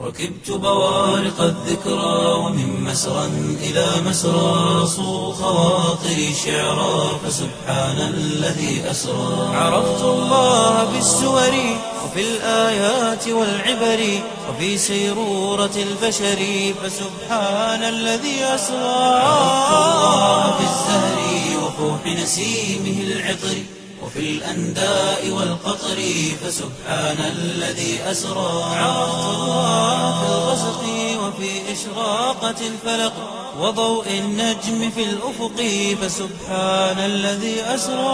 ركبت بوارق الذكرى ومن مسرى إلى مسرى صو خواطري شعرا فسبحان الذي أسرى عرفت الله بالسور وفي الآيات والعبر وفي سيرورة البشر فسبحان الذي أسرى عرفت الله بالزهر وفوح نسيمه العطر وفي الأنداء والقطر فسبحان الذي أسرى عرفت الله في الغسق وفي إشراقة الفلق وضوء النجم في الأفق فسبحان الذي أسرى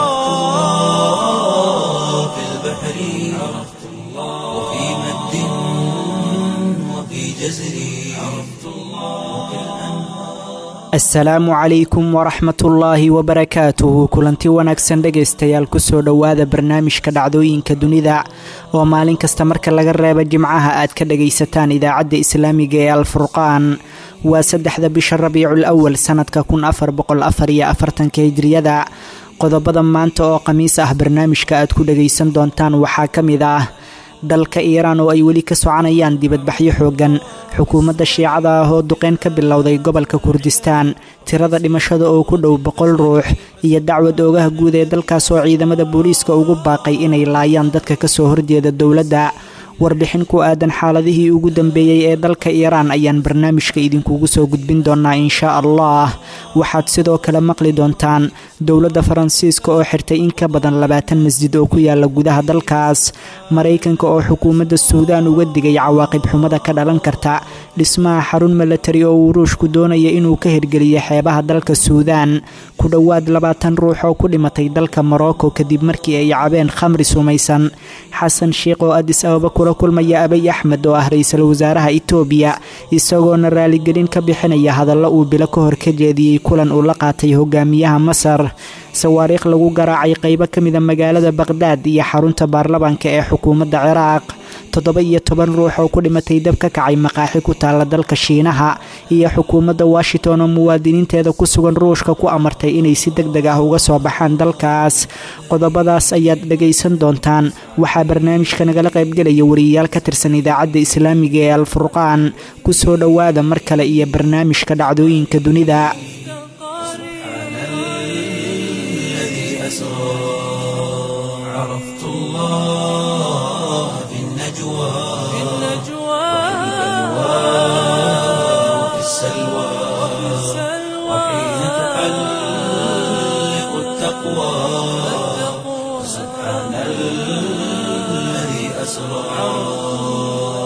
الله في البحر عرفت الله وفي مد وفي جزر عرفت الله وفي asalaamu calaykum waraxmatullaahi wabarakaatuhu kulanti wanaagsan dhegaystayaal kusoo dhowaada barnaamijka dhacdooyinka dunida oo maalin kasta marka laga reebo jimcaha aad ka dhagaysataan idaacadda islaamiga ee alfurqaan waa saddexda bisha rabiicul awal sanadka kun afar boqol afar iyo afartanka hijriyada qodobada maanta oo khamiis ah barnaamijka aad ku dhagaysan doontaan waxaa ka mid ah dalka iiraan oo ay weli ka soconayaan dibadbaxyo xooggan xukuumadda shiicada ah oo duqeyn ka bilowday gobolka kurdistaan tirada dhimashada oo ku dhow boqol ruux iyo dacwad oogaha guud ee dalkaas oo ciidamada booliiska ugu baaqay inay laayaan dadka kasoo horjeeda dowladda warbixin ku aadan xaaladihii ugu dambeeyey ee dalka iiraan ayaan barnaamijka idinkugu soo gudbin doonaa inshaa allah waxaad sidoo kale maqli doontaan dowladda faransiiska oo xirtay in ka badan labaatan masjid oo ku yaala gudaha dalkaas maraykanka oo xukuumadda suudaan uga digay cawaaqib xumada ka dhalan karta dhismaha xarun milatari oo uu ruushku doonaya inuu ka hirgeliyo xeebaha dalka suudaan ku dhowaad labaatan ruux oo ku dhimatay dalka morocco kadib markii ay cabeen khamri sumaysan xasan sheikh oo adis ababa kula kulmaya abiy axmed oo ah ra-iisul wasaaraha itoobiya isagoona raaligelin ka bixinaya hadallo uu bilo ka hor ka jeediyey kulan uu la qaatay hogaamiyaha masar sawaariikh lagu garaacay qaybo ka mida magaalada baqhdaad iyo xarunta baarlamaanka ee xukuumadda ciraaq toddoba iyo toban ruux oo ku dhimatay dab ka kacay maqaaxi ku taalla dalka shiinaha iyo xukuumadda washington oo muwaadiniinteeda ku sugan ruushka ku amartay inay si deg deg ah uga soo baxaan dalkaas qodobadaas ayaad dhagaysan doontaan waxaa barnaamijka nagala qaybgelaya wariyayaal ka tirsan idaacadda islaamiga ee alfurqaan ku soo dhowaada mar kale iyo barnaamijka dhacdooyinka dunida عرفت الله في النجوى في النجوى وفي السلوى وحين تحلق التقوى سبحان الذي أسرى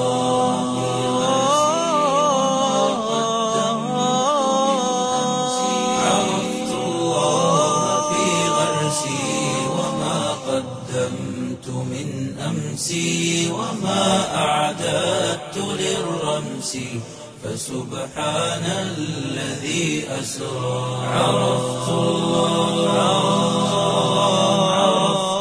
عرفت الله في غرسي وما قدمت من أمسي وما أعددت للرمس فسبحان الذي أسرى عرفت الله عرفت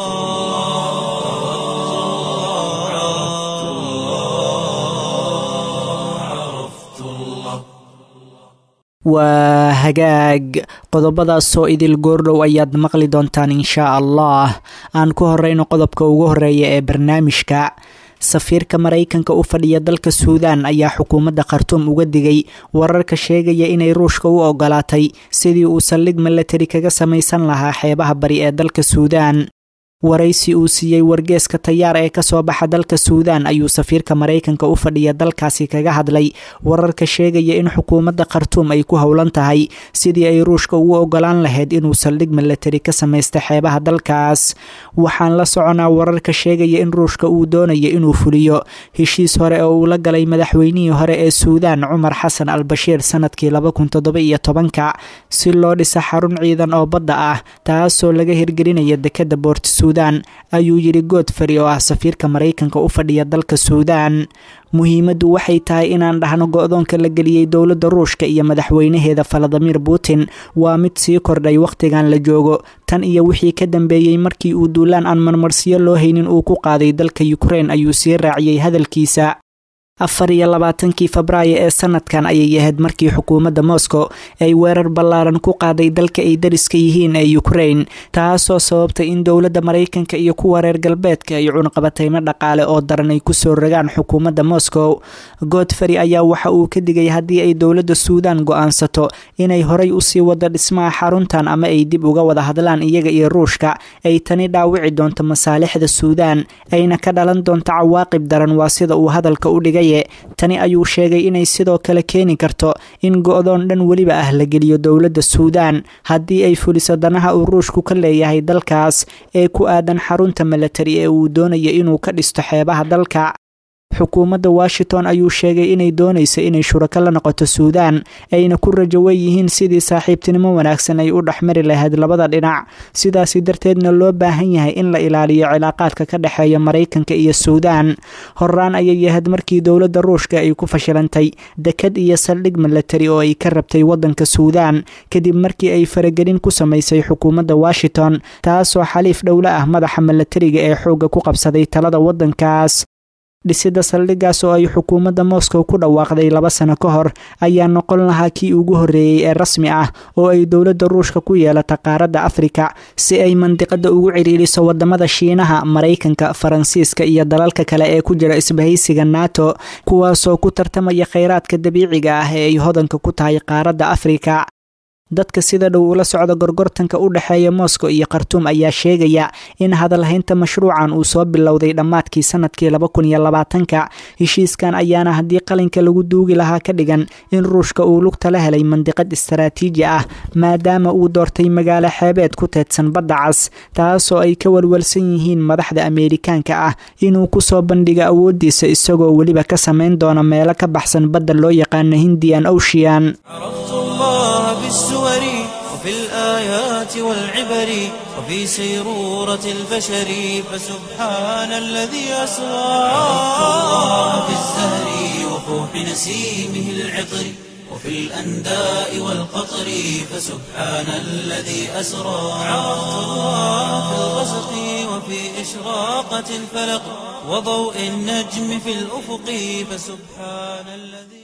الله عرفت الله عرفت الله waa hagaag qodobadaasoo idil goordhow ayaad maqli doontaan inshaa allah aan ku horeyno qodobka ugu horeeya ee barnaamijka safiirka maraykanka u fadhiya dalka suudaan ayaa xukuumadda khartuum uga digay wararka sheegaya inay ruushka u ogolaatay sidii uu saldhig milatari kaga samaysan lahaa xeebaha bari ee dalka suudaan waraysi uu siiyey wargeeska tayaar ee kasoo baxa dalka suudaan ayuu safiirka maraykanka u fadhiya dalkaasi kaga hadlay wararka sheegaya in xukuumadda khartuum ay ku howlan tahay sidii ay ruushka ugu ogolaan lahayd inuu saldhig milatari ka samaysta xeebaha dalkaas waxaan la soconaa wararka sheegaya in ruushka uu doonayo inuu fuliyo heshiis hore oo uu la galay madaxweynihii hore ee suudaan cumar xasan al bashiir sanadkii laba kun toddoba iyo tobanka si loo dhisa xarun ciidan oo badda ah taasoo laga hirgelinaya dekadda boort suudaan ayuu yidhi godfrey oo ah safiirka maraykanka u fadhiya dalka suudaan muhiimaddu waxay tahay inaan dhahno go-doonka la geliyey dowladda ruushka iyo madaxweynaheeda valadimir putin waa mid sii kordhay wakhtigan la joogo tan iyo wixii ka dambeeyey markii uu duulaan aan marmarsiyo loo haynin uu ku qaaday dalka ukrein ayuu sii raaciyey hadalkiisa afar iyo labaatankii febraayo ee sanadkan ayay ahayd markii xukuumadda moscow ay weerar ballaaran ku qaaday dalka ay dariska yihiin ee ukraine taasoo sababtay in dowladda maraykanka iyo kuwa reer galbeedka ay cunqabataymo dhaqaale oo daran ay kusoo rogaan xukuumadda moscow godfrey ayaa waxa uu ka digay haddii ay dowladda suudaan go-aansato inay horay usii wado dhismaha xaruntan ama ay dib uga wada hadlaan iyaga iyo ruushka ay tani dhaawici doonto masaalixda suudaan ayna ka dhalan doonto cawaaqib daran waa sida uu hadalka u dhigaye tani ayuu sheegay inay sidoo kale keeni karto in go-doon dhan weliba ah la geliyo dowladda suudaan haddii ay fuliso danaha uu ruushku ka leeyahay dalkaas ee ku aadan xarunta milatari ee uu doonayo inuu ka dhisto xeebaha dalka xukuumadda washington ayuu sheegay inay doonayso inay shurako la noqoto suudaan ayna ku rajowan yihiin sidii saaxiibtinimo wanaagsan ay u dhexmari lahayd labada dhinac sidaasi darteedna loo baahan yahay in la ilaaliyo cilaaqaadka ka dhexeeya maraykanka iyo suudaan horaan ayay ahayd markii dowladda ruushka ay ku fashilantay dekad iyo saldhig milatari oo ay ka rabtay waddanka suudaan kadib markii ay faragelin ku samaysay xukuumadda washington taasoo xaliif dhowle ah madaxa milatariga ee xoogga ku qabsaday talada waddankaas dhisida saldhiggaas oo ay xukuumadda moscow ku dhawaaqday laba sano ka hor ayaa noqon lahaa kii ugu horreeyey ee rasmi ah oo ay dowladda ruushka ku yeelata qaaradda afrika si ay mandiqada ugu ciriiriso wadamada shiinaha maraykanka faransiiska iyo dalalka kale ee ku jira isbahaysiga nato kuwaasoo ku tartamaya kheyraadka dabiiciga ah ee ay hodanka ku tahay qaaradda afrika dadka sida dhow ula socda gorgortanka u dhexeeya moscow iyo khartuum ayaa sheegaya in hadalhaynta mashruucan uu soo bilowday dhammaadkii sanadkii laba kun iyo labaatanka heshiiskan ayaana haddii qalinka lagu duugi lahaa ka dhigan in ruushka uu lugta la helay mandiqad istaraatiiji ah maadaama uu doortay magaalo xeebeed ku teedsan badda cas taasoo ay ka walwalsan yihiin madaxda ameerikaanka ah inuu kusoo bandhigo awoodiisa isagoo weliba ka samayn doona meelo ka baxsan badda loo yaqaano hindian ocean بالسور وفي الآيات والعبر وفي سيرورة البشر فسبحان الذي أسرى عرفت الله في الزهر وفوح نسيمه العطر وفي الأنداء والقطر فسبحان الذي أسرى عرفت الله في الغسق وفي إشراقة الفلق وضوء النجم في الأفق فسبحان الذي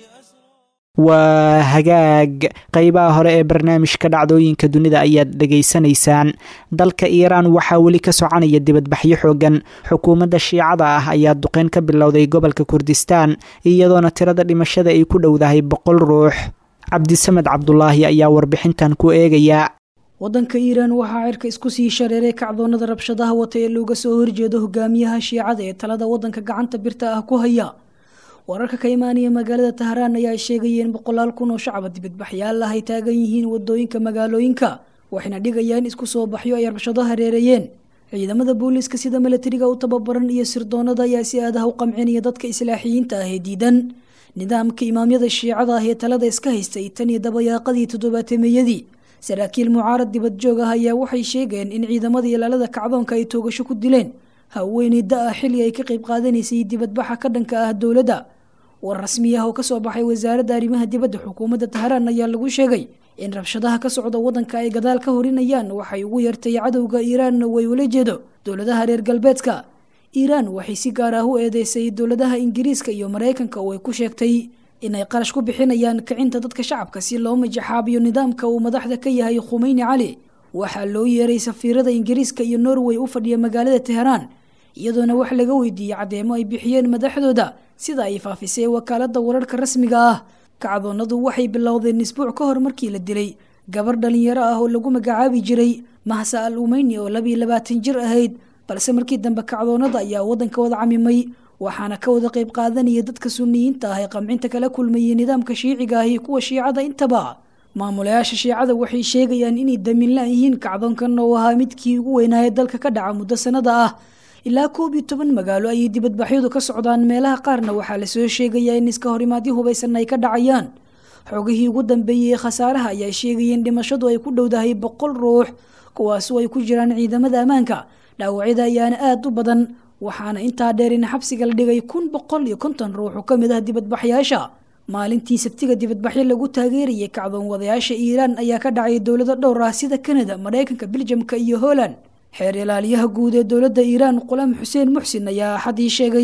waa hagaag qeybaha hore ee barnaamijka dhacdooyinka dunida ayaad dhegaysanaysaan dalka iiraan waxaa weli ka soconaya dibadbaxyo xoogan xukuumadda shiicada ah ayaa duqeyn ka bilowday gobolka kurdistaan iyadoona tirada dhimashada ay ku dhowdahay boqol ruux cabdisamed cabdulaahi ayaa warbixintan ku eegaya waddanka iiraan waxaa cirka isku sii shareeray kacdoonnada rabshadaha wata ee looga soo horjeedo hogaamiyaha shiicada ee talada waddanka gacanta birta ah ku haya wararka ka imaanaya magaalada tahraan ayaa sheegaya in boqolaal kun oo shacaba dibadbaxyaal ah ay taagan yihiin wadooyinka magaalooyinka waxayna dhigayaan isku soo baxyo ay rabshado hareereeyeen ciidamada booliiska sida milatariga u tababaran iyo sirdoonada ayaa si aadaha u qamcinaya dadka islaaxiyiinta ah ee diidan nidaamka imaamyada shiicada ah ee talada iska haystay tan iyo dabayaaqadii toddobaatemeeyadii saraakiil mucaarad dibadjoog ah ayaa waxay sheegeen in ciidamada ilaalada kacdoonka ay toogasho ku dileen haweeney da-a xilli ay ka qayb qaadanaysay dibadbaxa ka dhanka ah dowladda war rasmi ah oo kasoo baxay wasaaradda arrimaha dibadda xukuumadda tahraan ayaa lagu sheegay in rabshadaha ka socda waddanka ay gadaal ka horinayaan waxay ugu yartay cadowga iiraanna way ula jeedo dowladaha reer galbeedka iiraan waxay si gaar ah u eedeysay dowladaha ingiriiska iyo maraykanka oo ay ku sheegtay inay qarash ku bixinayaan kicinta dadka shacabka si loo majaxaabiyo nidaamka uu madaxda ka yahay khumeyni cali waxaa loo yeeray safiirada ingiriiska iyo norway u fadhiya magaalada teheraan iyadoona wax laga weydiiyey caddeemo ay bixiyeen madaxdooda sida ay faafisay wakaaladda wararka rasmiga ah kacdoonadu waxay bilowdeen isbuuc ka hor markii la dilay gabar dhalinyaro ah oo lagu magacaabi jiray mahsa al umeyni oo labiiyo labaatan jir ahayd balse markii dambe kacdoonada ayaa waddanka wada camimay waxaana ka wada qayb qaadanaya dadka suniyiinta ah ee qamcinta kala kulmayay nidaamka shiiciga ah iyo kuwa shiicada intaba maamulayaasha shiicada waxay sheegayaan inay daminla yihiin kacdoonkan oo ahaa midkii ugu weynaaye dalka ka dhaca muddo sanada ah ilaa koob iyo toban magaalo ayay dibadbaxyadu ka socdaan meelaha qaarna waxaa lasoo sheegayaa in iska horimaadyo hubaysan ay ka dhacayaan xogihii ugu dambeeyey ee khasaaraha ayaa sheegaya in dhimashadu ay ku dhowdahay boqol ruux kuwaasu ay ku jiraan ciidamada ammaanka dhaawacyada ayaana aada u badan waxaana intaa dheer in xabsiga la dhigay kun boqol iyo konton ruux oo ka mid ah dibadbaxyaasha maalintii sabtiga dibadbaxyo lagu taageerayay kacdoon wadayaasha iiraan ayaa ka dhacay dowlado dhowr ah sida kanada maraykanka biljamka iyo holland xeer ilaaliyaha guud ee dowladda iiraan qulaam xuseen muxsin ayaa axadii sheegay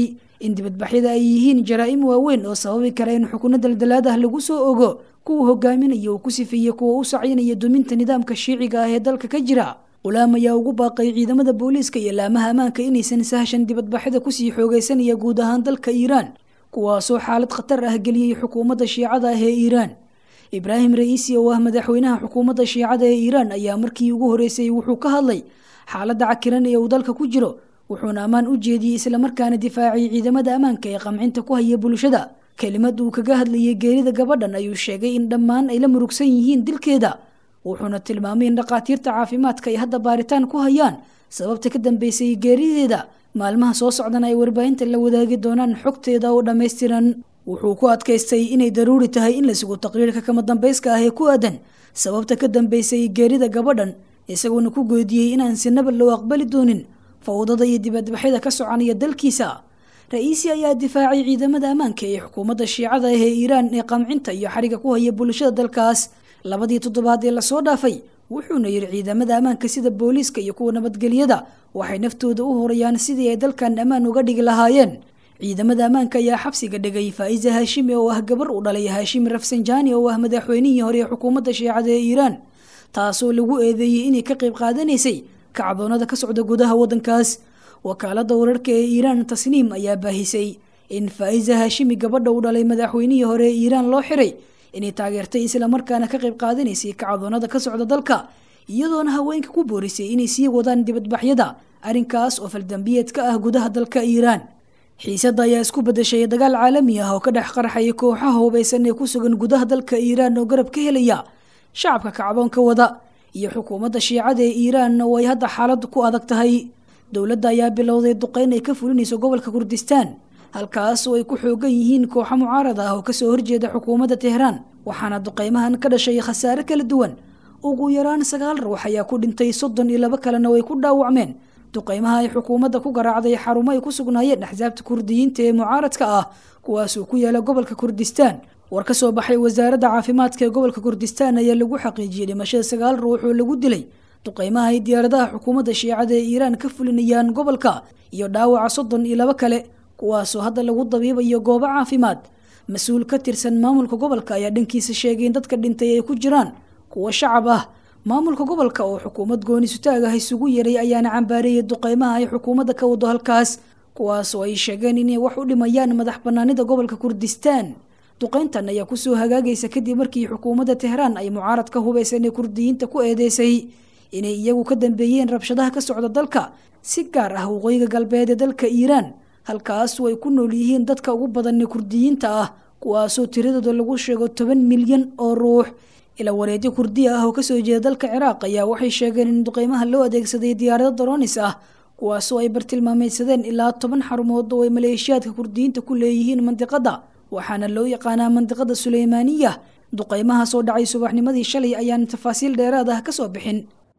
in dibadbaxyada ay yihiin jaraa-im waaweyn oo sababi kara in xukuno daldalaad ah lagu soo ogo kuwa hogaaminaya uu ku sifeeyey kuwa u sacyinaya duminta nidaamka shiiciga ah ee dalka ka jira ulaam ayaa ugu baaqay ciidamada booliiska iyo laamaha ammaanka inaysan sahashan dibadbaxyada kusii xoogeysanaya guud ahaan dalka iiraan kuwaasoo xaalad khatar ah geliyey xukuumadda shiicada ah ee iiraan ibraahim ra-iisi oo ah madaxweynaha xukuumadda shiicada ee iiraan ayaa markii ugu horeysay wuxuu ka hadlay xaaladda cakiran ee uu dalka ku jiro wuxuuna ammaan u jeediyey islamarkaana difaaciyay ciidamada ammaanka ee qamcinta ku haya bulshada kelimad uu kaga hadlayay geerida gabadhan ayuu sheegay in dhammaan ay la murugsan yihiin dilkeeda wuxuuna tilmaamay in dhakhaatiirta caafimaadka ay hadda baaritaan ku hayaan sababta ka dambeysay geerideeda maalmaha soo socdana ay warbaahinta la wadaagi doonaan xogteeda oo dhammaystiran wuxuu ku adkaystay inay daruuri tahay in la sugo taqriirka kama dambayska ah ee ku aadan sababta ka dambeysay geerida gabadhan isagoona ku goodiyey inaan sinaba loo aqbali doonin fawdada iyo dibadbaxyada ka soconaya dalkiisa ra-iisi ayaa difaacay ciidamada ammaanka ee xukuumadda shiicada ah ee iiraan ee qamcinta iyo xariga ku haya bulshada dalkaas labadii toddobaad ee lasoo dhaafay wuxuuna yidhi ciidamada ammaanka sida booliiska iyo kuwa nabadgelyada waxay naftooda u horayaan sidii ay dalkan ammaan uga dhigi lahaayeen ciidamada ammaanka ayaa xabsiga dhigay faa'iza haashimi oo ah gabar u dhalay haashimi rafsanjani oo ah madaxweynihii hore ee xukuumadda shiicada ee iiraan taasoo lagu eedeeyey inay ka qayb qaadanaysay kacdoonada ka socda gudaha waddankaas wakaalada wararka ee iiraan tasniim ayaa baahisay in faa'iza haashimi gabadha u dhalay madaxweynihii hore ee iiraan loo xiray inay taageertay islamarkaana ka qayb qaadanaysay kacdoonada ka socda dalka iyadoona haweenka ku boorisay inay sii wadaan dibadbaxyada arrinkaas oo faldambiyeed ka ah gudaha dalka iiraan xiisadda ayaa isku bedeshay dagaal caalami ah oo ka dhex qarxaya kooxaha hubaysan ee ku sugan gudaha dalka iiraan oo garab ka helaya shacabka kacdoonka wada iyo xukuumadda shiicada ee iiraan oo ay hadda xaalad ku adag tahay dowladda ayaa bilowday duqeyn ay ka fulinayso gobolka kurdistaan halkaas oo ay ku xoogan yihiin kooxo mucaarad ah oo kasoo horjeeda xukuumadda tehraan waxaana duqeymahan ka dhashay khasaare kala duwan ugu yaraan sagaal ruux ayaa ku dhintay soddon iyo labo kalena way ku dhaawacmeen duqeymaha ay xukuumadda ku garaacday xarumo ay ku sugnaayeen axsaabta kurdiyiinta ee mucaaradka ah kuwaasoo ku yaala gobolka kurdistaan war ka soo baxay wasaaradda caafimaadka ee gobolka kurdistaan ayaa lagu xaqiijiyey dhimashada sagaal ruux oo lagu dilay duqeymaha ay diyaaradaha xukuumadda shiicada ee iiraan ka fulinayaan gobolka iyo dhaawaca soddon iyo labo kale kuwaasoo hadda lagu dabiibayo goobo caafimaad mas-uul ka tirsan maamulka gobolka ayaa dhankiisa sheegay in dadka dhintay ay ku jiraan kuwo shacab ah maamulka gobolka oo xukuumad gooni sutaag ah isugu yeray ayaana cambaareeyay duqeymaha ay xukuumadda ka wado halkaas kuwaasoo ay sheegeen inay wax u dhimayaan madax banaanida gobolka kurdistaan duqeyntan ayaa kusoo hagaagaysa kadib markii xukuumadda tehraan ay mucaarad ka hubaysan ee kurdiyiinta ku eedeysay inay iyagu ka dambeeyeen rabshadaha ka socda dalka si gaar ah waqooyiga galbeed ee dalka iiraan halkaasoo ay ku nool yihiin dadka ugu badan ee kurdiyiinta ah kuwaasoo tiradooda lagu sheego toban milyan oo ruux ila wareedyo kurdiya ah oo kasoo jeeda dalka ciraaq ayaa waxay sheegeen in duqeymaha loo adeegsaday diyaarado daroonis ah kuwaasoo ay bartilmaameydsadeen ilaa toban xarumood oo ay maleeshiyaadka kurdiyiinta ku leeyihiin mandiqada waxaana loo yaqaanaa mandiqada suleymaaniya duqeymaha soo dhacay subaxnimadii shalay ayaan tafaasiil dheeraad ah kasoo bixin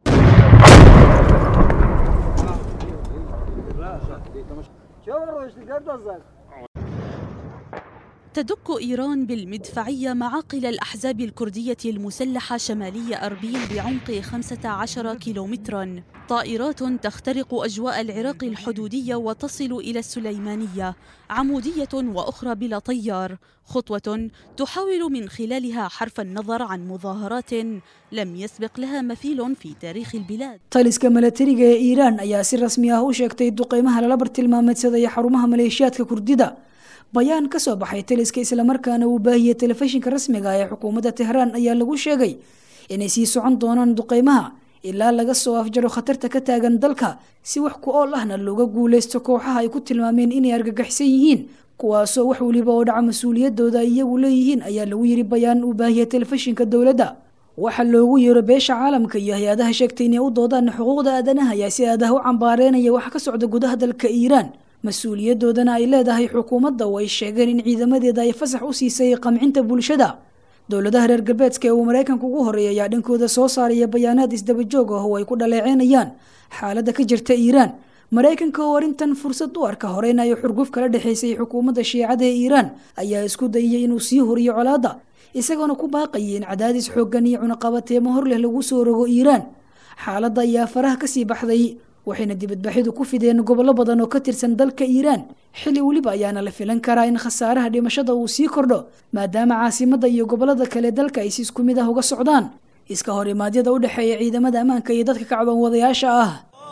تدك إيران بالمدفعية معاقل الأحزاب الكردية المسلحة شمالي أربيل بعمق 15 كيلومترا طائرات تخترق أجواء العراق الحدودية وتصل إلى السليمانية عمودية وأخرى بلا طيار خطوة تحاول من خلالها حرف النظر عن مظاهرات لم يسبق لها مثيل في تاريخ البلاد taliska milatariga ee iiraan ayaa si rasmi ah u sheegtay duqeymaha lala bartilmaameedsadaya xarumaha maleeshiyaadka kurdida bayaan ka soo baxay taliska islamarkaana uu baahiyey telefishinka rasmiga ee xukuumadda tehraan ayaa lagu sheegay inay sii socon doonaan duqeymaha ilaa laga soo afjaro khatarta ka taagan dalka si wax ku ool ahna looga guuleysto kooxaha ay ku tilmaameen inay argagaxsan yihiin kuwaasoo wax weliba oo dhaca mas-uuliyadooda ay iyagu leeyihiin ayaa lagu yiri bayaan uu baahiyey telefishinka dowladda waxaa loogu yeero beesha caalamka iyo hay-adaha sheegtay inay u doodaan xuquuqda aadanaha ayaa si aadaha u cambaareynaya waxa ka socda gudaha dalka iiraan mas-uuliyadoodana ay leedahay xukuumadda oo ay sheegeen in ciidamadeeda ay fasax u siisay qamcinta bulshada dowladaha reer galbeedka ee uu maraykanka ugu horeeya ayaa dhankooda soo saaraya bayaanaad isdabajoog ah oo ay ku dhaleeceynayaan xaaladda ka jirta iiraan maraykanka oo arrintan fursad u arka horeynayo xurguf kala dhexaysay xukuumadda shiicada ee iiraan ayaa isku dayiyay inuu sii horiyo colaadda isagoona ku baaqayay in cadaadis xooggan iyo cunaqabateemo hor leh lagu soo rogo iiraan xaaladda ayaa faraha kasii baxday waxayna dibadbaxyadu ku fideen gobollo badan oo ka tirsan dalka iiraan xilli weliba ayaana la filan karaa in khasaaraha dhimashada uu sii kordho maadaama caasimadda iyo gobollada kale dalka ay si isku mid ah uga socdaan iska hor imaadyada u dhexeeya ciidamada ammaanka iyo dadka kacdoon wadayaasha ah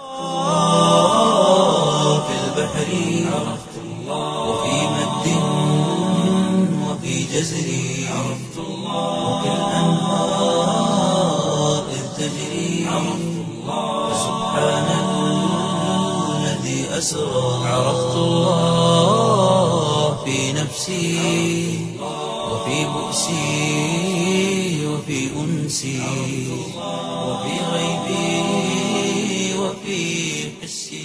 في البحر عرفت الله وفي مد وفي جزر عرفت الله وفي الأنهار إذ تجري عرفت الله سبحان الذي أسرى عرفت الله في نفسي وفي بؤسي وفي أنسي وفي غيبي وفي حسي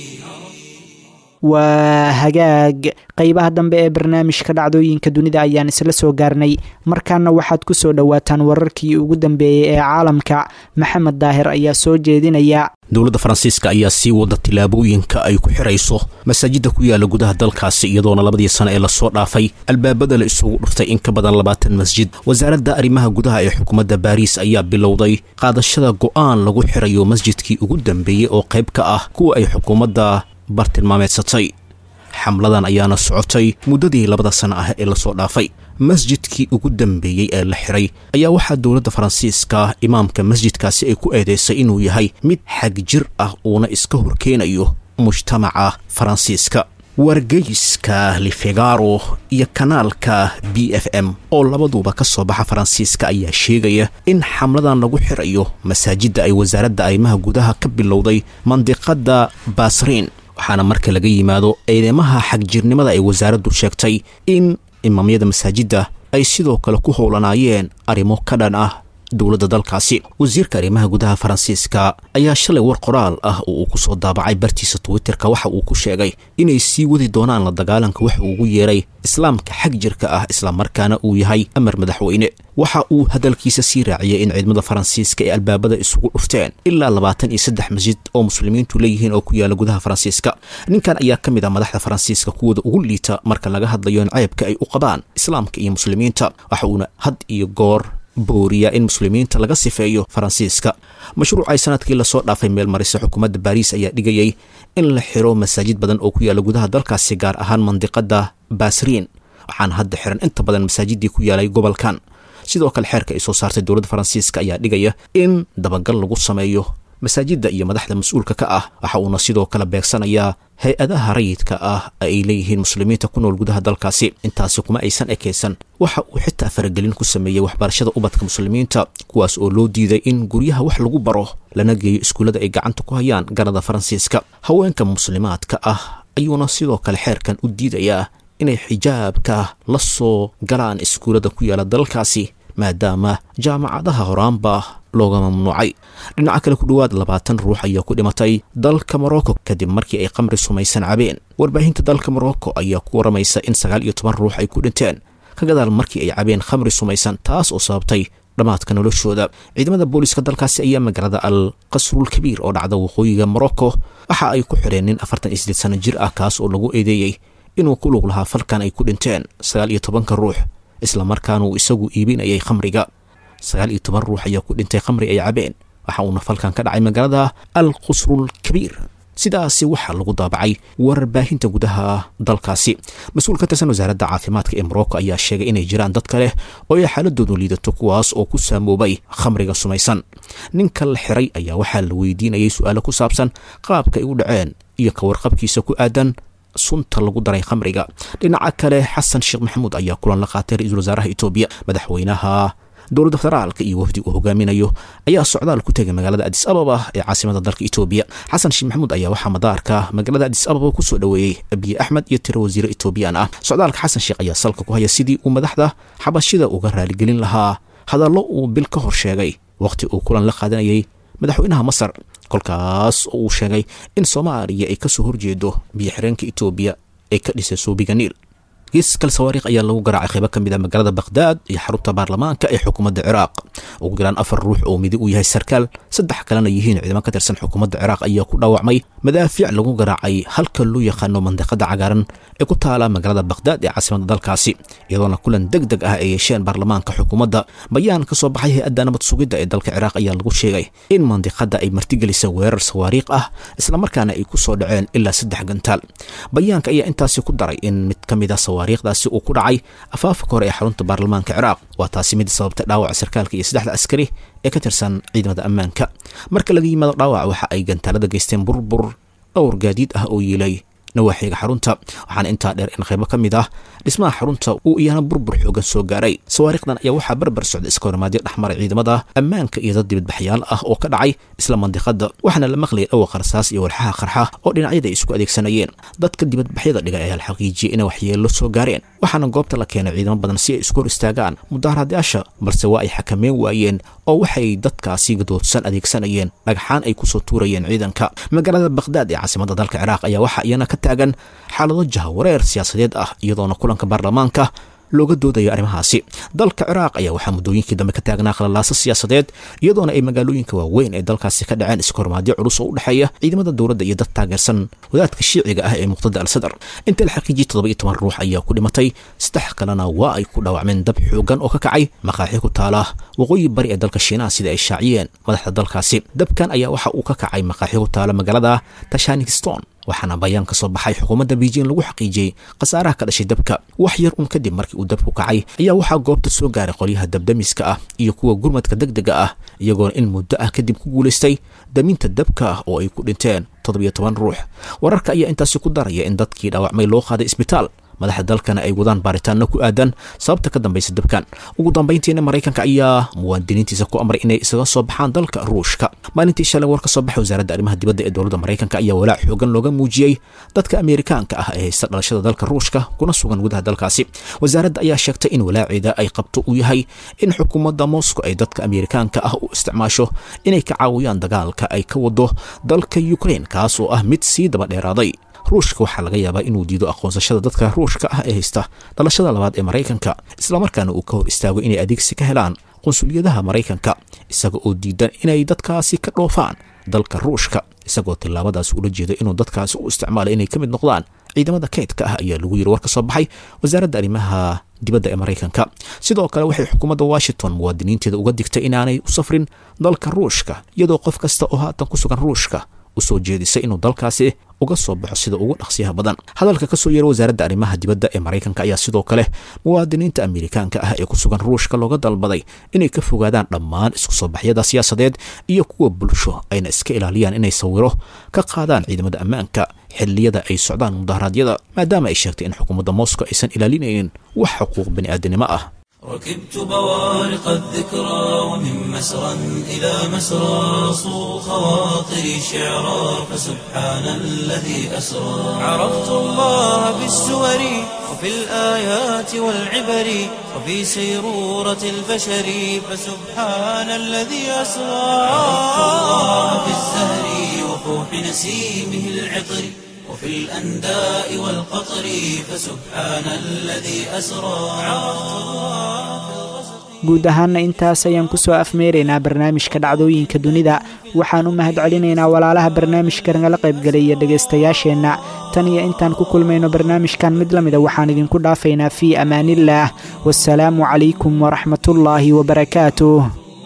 waa hagaag qeybaha dambe ee barnaamijka dhacdooyinka dunida ayaan isla soo gaarnay markaana waxaad ku soo dhowaataan wararkii ugu dambeeyey ee caalamka maxamed daahir ayaa soo jeedinaya dowladda faransiiska ayaa sii wada tillaabooyinka ay ku xidhayso masaajidda ku yaala gudaha dalkaasi iyadoona labadii sano ee lasoo dhaafay albaabada la isugu dhuftay in ka badan labaatan masjid wasaaradda arrimaha gudaha ee xukuumadda baariis ayaa bilowday qaadashada go'aan lagu xidhayo masjidkii ugu dambeeyey oo qayb ka ah kuwa ay xukuumadda bartilmaameedsatay xamladan ayaana socotay muddadii labada sano ah ee lasoo dhaafay masjidkii ugu dambeeyey ee la xiray ayaa waxaa dowladda faransiiska imaamka masjidkaasi ay ku eedeysay inuu yahay mid xag jir ah uuna iska horkeenayo mujtamaca faransiiska wargeyska lifegaro iyo kanaalka b f m oo labaduba ka soo baxa faransiiska ayaa sheegaya in xamladan lagu xirayo masaajidda ay wasaaradda arrimaha gudaha ka bilowday mandiqadda basriin waxaana marka laga yimaado eedeymaha xagjirnimada ay wasaaraddu sheegtay in imaamyada masaajidda ay sidoo kale ku howlanaayeen arrimo ka dhan ah dowladda dalkaasi wasiirka arrimaha gudaha faransiiska ayaa shalay war qoraal ah oo uu ku soo daabacay bartiisa twitterka waxa uu ku sheegay inay sii wadi doonaan la dagaalanka waxa uu ugu yeeray islaamka xag jirka ah islamarkaana uu yahay amar madaxweyne waxa uu hadalkiisa sii raaciyay in ciidamada faransiiska ee albaabada isugu dhufteen ilaa labaatan iyo saddex masjid oo muslimiintu leeyihiin oo ku yaala gudaha faransiiska ninkan ayaa ka mid ah madaxda faransiiska kuwooda ugu liita marka laga hadlayo in ceebka ay u qabaan islaamka iyo muslimiinta waxa uuna had iyo goor booriya in muslimiinta laga sifeeyo faransiiska mashruucay sanadkii lasoo dhaafay meel marisa xukuumadda baariis ayaa dhigayay in la xiro masaajid badan oo ku yaala gudaha dalkaasi gaar ahaan mandiqada basriin waxaana hadda xiran inta badan masaajidii ku yaalay gobolkan sidoo kale xeerka ay soo saartay dowladda faransiiska ayaa dhigaya in dabagal lagu sameeyo masaajidda iyo madaxda mas-uulka ka ah waxa uuna sidoo kale beegsanayaa hay-adaha rayidka ah ay leeyihiin muslimiinta ku nool gudaha dalkaasi intaasi kuma aysan ekaysan waxa uu xitaa faragelin ku sameeyey waxbarashada ubadka muslimiinta kuwaas oo loo diiday in guryaha wax lagu baro lana geeyo iskuullada ay gacanta ku hayaan ganada faransiiska haweenka muslimaadka ah ayuuna sidoo kale xeerkan u diidayaa inay xijaabka la soo galaan iskuullada ku yaala dalkaasi maadaama jaamacadaha horaanba looga mamnuucay dhinaca kale ku dhowaad labaatan ruux ayaa ku dhimatay dalka morocco kadib markii ay qamri sumaysan cabeen warbaahinta dalka morocco ayaa ku waramaysa in sagaal iyo toban ruux ay ku dhinteen ka gadaal markii ay cabeen khamri sumaysan taas oo sababtay dhammaadka noloshooda ciidamada booliiska dalkaasi ayaa magaalada al qasrul kabiir oo dhacda waqooyiga morocco waxa ay ku xidheen nin afartan iyo sideed sano jir ah kaas oo lagu eedeeyey inuu ku lug lahaa falkan ay ku dhinteen sagaal iyo tobanka ruux islamarkaana uu isagu iibinayay khamriga sagaal iyo toban ruux ayaa ku dhintay khamri ay cabeen waxa uuna falkan ka dhacay magaalada al qusrul kabiir sidaasi waxaa lagu daabacay warbaahinta gudaha dalkaasi mas-uul ka tirsan wasaaradda caafimaadka ee morocco ayaa sheegay inay jiraan dad kale oo ay xaaladoodu liidato kuwaas oo ku saamoobay khamriga sumaysan ninka la xiray ayaa waxaa la weydiinayay su-aalo ku saabsan qaabka ay u dhaceen iyo ka warqabkiisa ku aadan sunta lagu daray khamriga dhinaca kale xasan sheekh maxamuud ayaa kulan la qaatay ra-iisul wasaaraha etoobiya madaxweynaha dowladda federaalka iyo wafdi uu hogaaminayo ayaa socdaal ku tegay magaalada adis ababa ee caasimada dalka etoobiya xasan sheekh maxamuud ayaa waxaa madaarka magaalada adis ababa kusoo dhoweeyey abiye axmed iyo tiro wasiire etoobiyaan ah socdaalka xasan sheekh ayaa salka ku haya sidii uu madaxda xabashida uga raaligelin lahaa hadallo uu bil ka hor sheegay waqti uu kulan la qaadanayay madaxweynaha masar kolkaas oo uu sheegay in soomaaliya ay kasoo horjeedo biyo xireenka etoobiya ee ka dhisay suubiga niil gees kale sawaariikh ayaa lagu garaacay qaybo ka mid a magaalada bakhdad iyo xarunta baarlamaanka ee xukuumadda ciraaq ugu yaraan afar ruux oo midi uu yahay sarkaal saddex kalena yihiin ciidamo ka tirsan xukuumadda ciraaq ayaa ku dhaawacmay madaafiic lagu garaacay halka loo yaqaano mandiqada cagaaran ee ku taala magaalada bakhdad ee caasimadda dalkaasi iyadoona kulan deg deg ah ay yeesheen baarlamaanka xukuumadda bayaan ka soo baxay hay-adda nabad sugidda ee dalka ciraaq ayaa lagu sheegay in mandiqada ay martigelisay weerar sawaariikh ah islamarkaana ay ku soo dhaceen ilaa saddex gantaal bayaanka ayaa intaasi ku daray in mid ka mid a sawaariikhdaasi uu ku dhacay afaafka hore ee xarunta baarlamaanka ciraaq waa taasi mid sababtay dhaawaca sarkaalka iyo saddexda askari ee ka tirsan ciidamada ammaanka marka laga yimaado dhaawac waxa ay gantaalada geysteen burbur dhowr gaadiid ah oo yiilay nawaaxiga xarunta waxaana intaa dheer in qaybo ka mid ah dhismaha xarunta uu iyana burbur xoogan soo gaaray sawaariikhdan ayaa waxaa barbar socda iska hormaadyo dhexmaray ciidamada ammaanka iyo dad dibadbaxyaal ah oo ka dhacay isla mandiqada waxaana la maqlayay dhawaqa rasaas iyo walxaha qarxa oo dhinacyada ay isku adeegsanayeen dadka dibadbaxyada dhigay ayaa la xaqiijiyey inay waxyeello soo gaareen waxaana goobta la keenay ciidamo badan si ay isku hor istaagaan mudaharadayaasha balse waa ay xakameyn waayeen oo waxay dadkaasi gadoodsan adeegsanayeen dhagxaan ay kusoo tuurayeen ciidanka magaalada bakhdad ee caasimada dalka ciraaq ayaa waxaa iyana ka taagan xaalado jahawareer siyaasadeed ah iyadoona kulanka baarlamaanka looga doodayo arrimahaasi dalka ciraaq ayaa waxaa muddooyinkii dambe ka taagnaa khalalaaso siyaasadeed iyadoona ay magaalooyinka waaweyn ee dalkaasi ka dhaceen iskahormaadyo culus oo u dhexeeya ciidamada dowladda iyo dad taageersan wadaadka shiiciga ah ee muqtada al sadar inta la xaqiijiyey toddoba iyo toban ruux ayaa ku dhimatay saddex kalena waa ay ku dhaawacmeen dab xoogan oo ka kacay maqaaxi ku taala waqooyi bari ee dalka shiinaha sida ay shaaciyeen madaxda dalkaasi dabkan ayaa waxa uu ka kacay maqaaxi ku taala magaalada tashanikiston waxaana bayaan ka soo baxay xukuumadda beijing lagu xaqiijiyey khasaaraha ka dhashay dabka wax yar un kadib markii uu dabku kacay ayaa waxaa goobta soo gaaray qolyaha dabdamiska ah iyo kuwa gurmadka deg dega ah iyagoona in muddo ah kadib ku guulaystay daminta dabka ah oo ay ku dhinteen toddobiyo toban ruux wararka ayaa intaasi ku daraya in dadkii dhaawacmay loo qaaday isbitaal madaxda dalkana ay wadaan baaritaanno ku aadan sababta ka dambaysa dabkan ugu dambayntiina maraykanka ayaa muwaadiniintiisa ku amray inay isaga soo baxaan dalka ruushka maalintii shalay war ka soo baxay wasaaradda arrimaha dibadda ee dowladda maraykanka ayaa walaac xoogan looga muujiyey dadka ameerikaanka ah ee haysta dhalashada dalka ruushka kuna sugan gudaha dalkaasi wasaaradda ayaa sheegtay in walaaceeda ay qabto uu yahay in xukuumadda moscow ay dadka ameerikaanka ah u isticmaasho inay ka caawiyaan dagaalka ay ka wado dalka ukraine kaas oo ah mid sii daba dheeraaday ruushka waxaa laga yaabaa inuu diido aqoonsashada dadka ruushka ah ee haysta dhalashada labaad ee maraykanka islamarkaana uu ka hor istaago inay adeegsi ka helaan qunsuliyadaha maraykanka isaga oo diidan inay dadkaasi ka dhoofaan dalka ruushka isagoo tillaabadaas ula jeeda inuu dadkaasi u isticmaalay inay ka mid noqdaan ciidamada kaydka ah ayaa lagu yiri war ka soo baxay wasaaradda arrimaha dibadda ee maraykanka sidoo kale waxay xukuumadda washington muwaadiniinteeda uga digtay inaanay u safrin dalka ruushka iyadoo qof kasta oo haatan ku sugan ruushka usoo jeedisay inuu dalkaasi uga soo baxo sida ugu dhaqsiyaha badan hadalka ka soo yeera wasaaradda arrimaha dibadda ee maraykanka ayaa sidoo kale muwaadiniinta ameerikaanka ah ee ku sugan ruushka looga dalbaday inay ka fogaadaan dhammaan isku soo baxyada siyaasadeed iyo kuwa bulsho ayna iska ilaaliyaan inay sawiro ka qaadaan ciidamada ammaanka xilliyada ay socdaan mudaharaadyada maadaama ay sheegtay in xukuumadda moscow aysan ilaalinaynin wax xuquuq bani'aadanimo ah ركبت بوارق الذكرى ومن مسرى إلى مسرى صو خواطري شعرا فسبحان الذي أسرى عرفت الله بالسور وفي الآيات والعبر وفي سيرورة البشر فسبحان الذي أسرى عرفت الله بالزهر وفوح نسيمه العطر وفي الأنداء والقطر فسبحان الذي أسرى guud ahaanna intaas ayaan ku soo afmeeraynaa barnaamijka dhacdooyinka dunida waxaan u mahad celinaynaa walaalaha barnaamijka nagala qaybgelaya dhegaystayaasheenna tan iyo intaan ku kulmayno barnaamijkan mid la mida waxaan idinku dhaafaynaa fii amaaniillaah wasalaamu calaykum waraxmatullaahi wabarakaatuh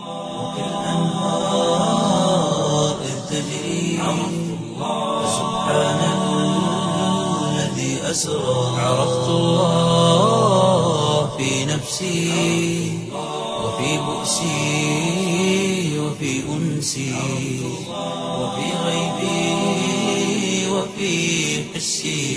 عرفت الله في نفسي وفي بؤسي وفي أنسي وفي غيبي وفي حسي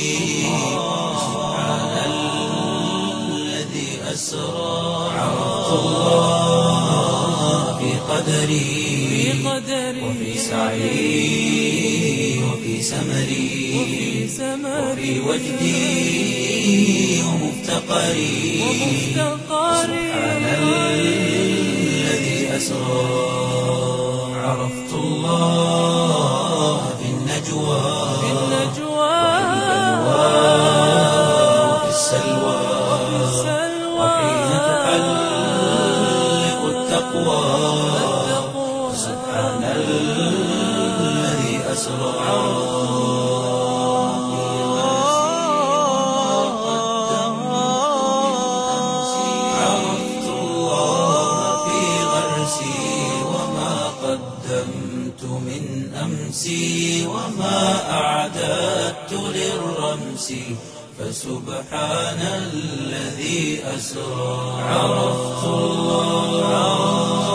سبحان الذي أسرى عرفت الله في قدري وفي سعي وفي سمري وفي وجدي ومفتقري سبحان الذي أسرى عرفت الله في النجوى وفي السلام السلوى وحين تحلق التقوى سبحان الذي أسرى عرفت الله في غرسي وما قدمت من أمسي وما أعددت للرمس فسبحان الذي أسرى عرفت الله